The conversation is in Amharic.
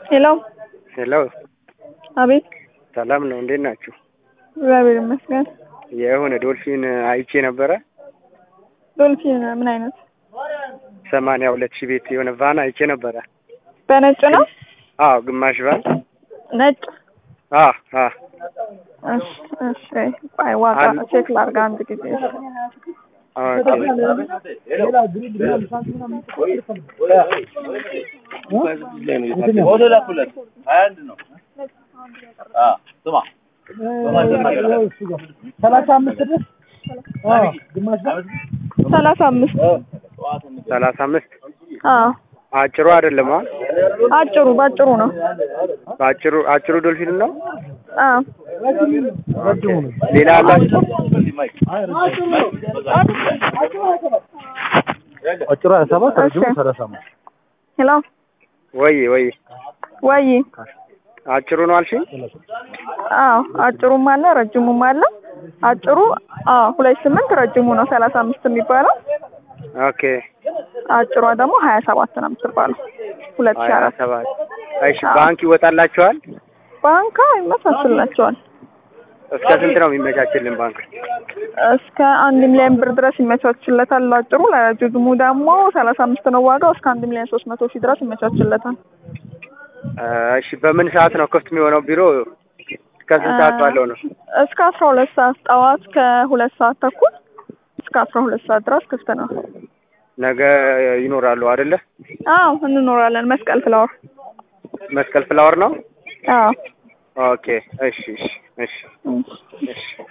ሄሎ ሄሎ አቤት ሰላም ነው፣ እንዴት ናችሁ? እግዚአብሔር ይመስገን። የሆነ ዶልፊን አይቼ ነበረ። ዶልፊን ምን አይነት ሰማንያ ሁለት ሺህ ቤት የሆነ ቫን አይቼ ነበረ። በነጭ ነው? አዎ ግማሽ ቫን። ነጭ አዎ አዎ እሺ እሺ። ቆይ ዋጋ አንድ- ቼክ ላድርግ አንድ ጊዜ። ኦኬ። ሰላሳ አምስት ድረስ ግማሽ ሰላሳ አምስት ሰላሳ አምስት አዎ አጭሩ አይደለም። አ አጭሩ ባጭሩ ነው። አጭሩ አጭሩ ዶልፊን ነው። አዎ ረጅሙ ነው። ሌላ አላችሁ? አጭሩ ሀያ ሰባት ረጅሙ እሺ። ሰላሳ አምስት ሄሎ ወይ ወይ ወይ አጭሩ ነው አልሽኝ? አዎ አጭሩም አለ ረጅሙም አለ። አጭሩ አዎ ሁለት ስምንት ረጅሙ ነው ሰላሳ አምስት የሚባለው። ኦኬ አጭሯ ደግሞ ሀያ ሰባት ነው የምትባለው ሁለት ሺህ ሀያ አራት ሰባት እሺ። ባንክ ይወጣላችኋል? ባንካ ይመሳስላቸዋል እስከ ስንት ነው የሚመቻችልን ባንክ? እስከ አንድ ሚሊዮን ብር ድረስ ይመቻችለታል። አጭሩ ለረጅሙ ደግሞ ሰላሳ አምስት ነው ዋጋው እስከ አንድ ሚሊዮን ሶስት መቶ ሺህ ድረስ ይመቻችለታል። እሺ በምን ሰዓት ነው ክፍት የሚሆነው ቢሮ? እስከ ስንት ሰዓት ባለው ነው? እስከ አስራ ሁለት ሰዓት ጠዋት ከሁለት ሰዓት ተኩል እስከ አስራ ሁለት ሰዓት ድረስ ክፍት ነው። ነገ ይኖራሉ አይደለ? አዎ እንኖራለን። መስቀል ፍላወር። መስቀል ፍላወር ነው። አዎ ኦኬ እሺ እሺ እሺ እሺ። እሺ